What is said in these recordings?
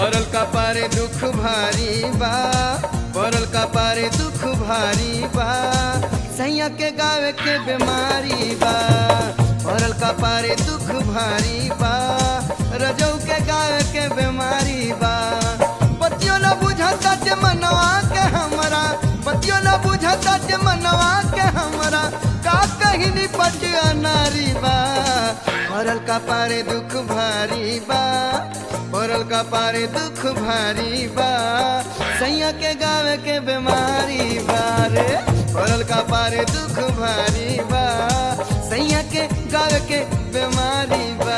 पड़ल का पारे दुख भारी बा पड़ल का पारे दुख भारी बा सैया के गावे के बीमारी बा पड़ल का पारे दुख भारी बा रजौ के गावे के बीमारी बा बतियो न बुझता जे मनवा के हमरा बतियो न बुझता जे मनवा के हमरा का कहीं निपट नारी बा पड़ल का पारे दुख भारी बा पड़ल का पारे दुख भारी बा सैया के गावे के बीमारी बा रे पड़ल का पारे दुख भारी बा सैया के गावे के बीमारी बा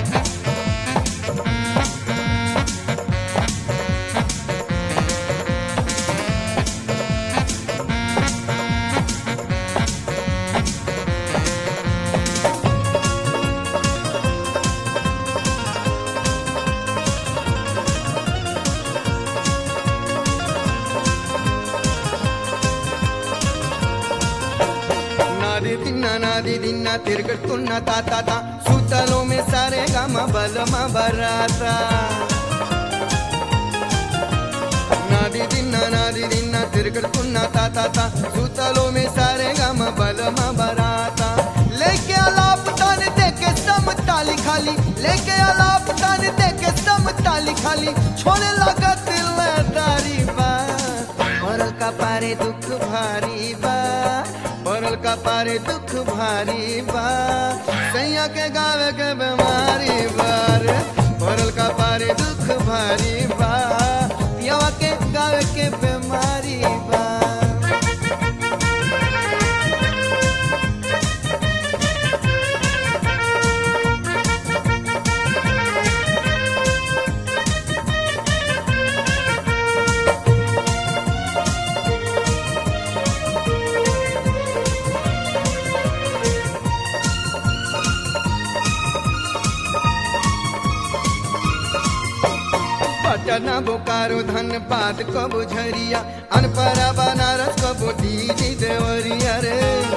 నాది తిన్నా నాది తిన్నా తిరుగుతున్న తాత తా సూతలో మే సారే గమ బలమ బరాత నాది తిన్నా నాది తిన్నా తిరుగుతున్న తాత తా సూతలో మే సారే గమ బలమ బరాత लेके आलाप तान देके सम ताली खाली लेके आलाप तान देके सम ताली खाली छोड़े लगा दिल दारी बा पड़ल का पारे दुख भारी बा पड़ल का पारे दुख भारी बा सैया के गावे के बीमारी बार पड़ल का पारे दुख भारी बा पियावा के गावे के बीमारी बा पटना बोकारो धनबाद कबो झरिया अनपरा बनारस कबो दीदी देवरिया रे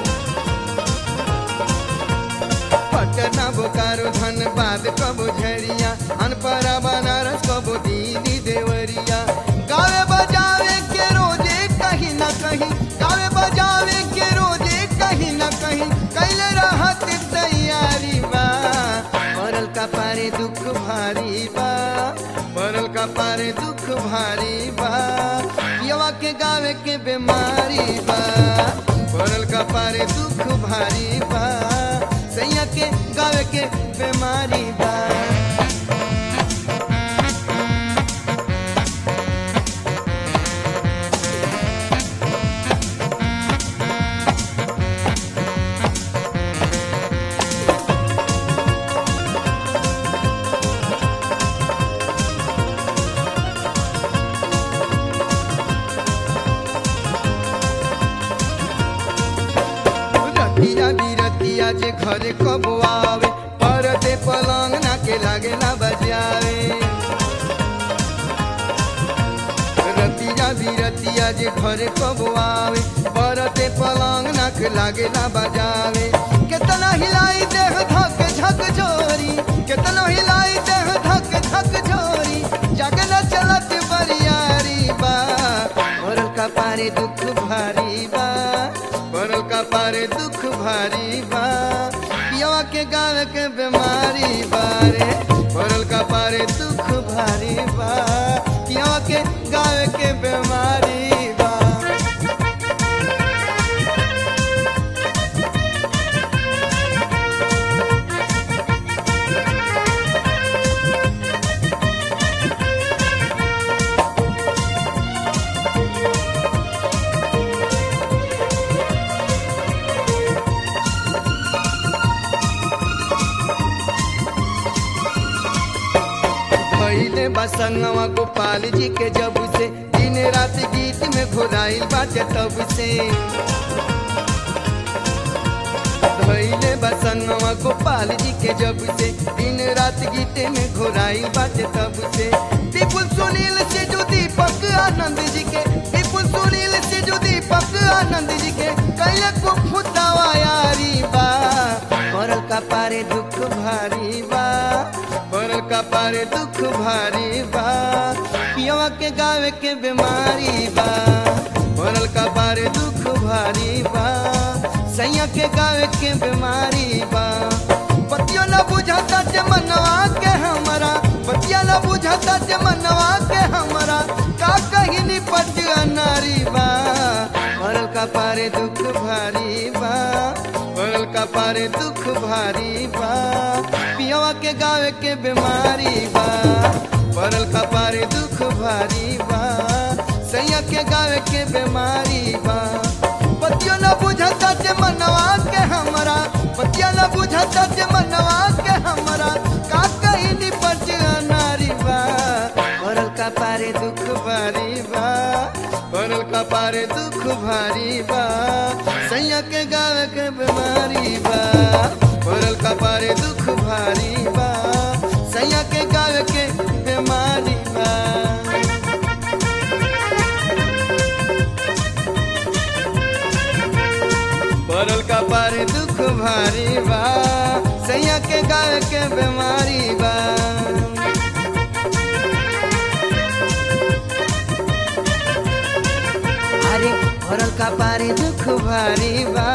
पटना बोकारो धनबाद कबो झरिया अनपरा बनारस कबो दीदी देवरिया गावे बजावे के रोजे कहीं ना कहीं गावे बजावे के रोजे कहीं ना कहीं कैले रहत तैयारी बा पड़ल का पारे दुख भारी बा पड़ल का पारे दुख भारी बा यवा के गावे के बीमारी बा पड़ल का पारे दुख भारी बा सैया के गावे के बीमारी बा रतिया बिरतिया जे घरे कब आवे परदे पलंग ना के लागे ना बजावे रतिया बिरतिया जे घरे कब आवे परदे पलंग ना के लागे ना बजावे केतना हिलाई देह धक झक जोरी केतना हिलाई देह धक झक जोरी जगन चलत बरियारी बा औरल का पारे दुख भारी बा पड़ल का पारे दुख भारी बा पियावा के गावे के बीमारी बारे पड़ल का पारे दुख भारी बा पियावा के गावे के बीमारी बा भैले बसंगवा गोपाल जी के जब से दिन रात गीत में घोराइल बाटे तब से भैले बसंगवा गोपाल जी के जब से दिन रात गीत में घोराइल बाटे तब से विपुल सुनील से जो दीपक आनंद जी के विपुल सुनील से जो दीपक आनंद जी के कैले को फुतावा यारी बा पड़ल का पारे दुख भारी बा पड़ल का पारे दुख भारी बा पियवा के गावे के बीमारी बा पड़ल का पारे दुख भारी बा सैया के गावे के बीमारी बा बतियो न बुझाता जे मनवा के हमरा बतिया न बुझाता जे मनवा के हमरा का कहीं निपट नारी बा पड़ल का पारे दुख भारी बा पड़ल का पारे दुख भारी बा पियवा के गावे के बीमारी बा पड़ल का पारे दुख भारी बा सैया के गावे के बीमारी बा बतियो न बुझता जे मनवा के हमरा बतिया न बुझता जे मनवा के हमरा का कहीं निपट नारी बा पड़ल का पारे दुख भारी बा पड़ल का पारे दुख भारी बा सैया के गावे के बीमारी बा पड़ल का पारे दुख भारी बा सैया के गावे के बीमारी बा पड़ल का पारे दुख भारी बा सैया के गावे के बीमारी बा अरे पड़ल का पारे दुख भारी बा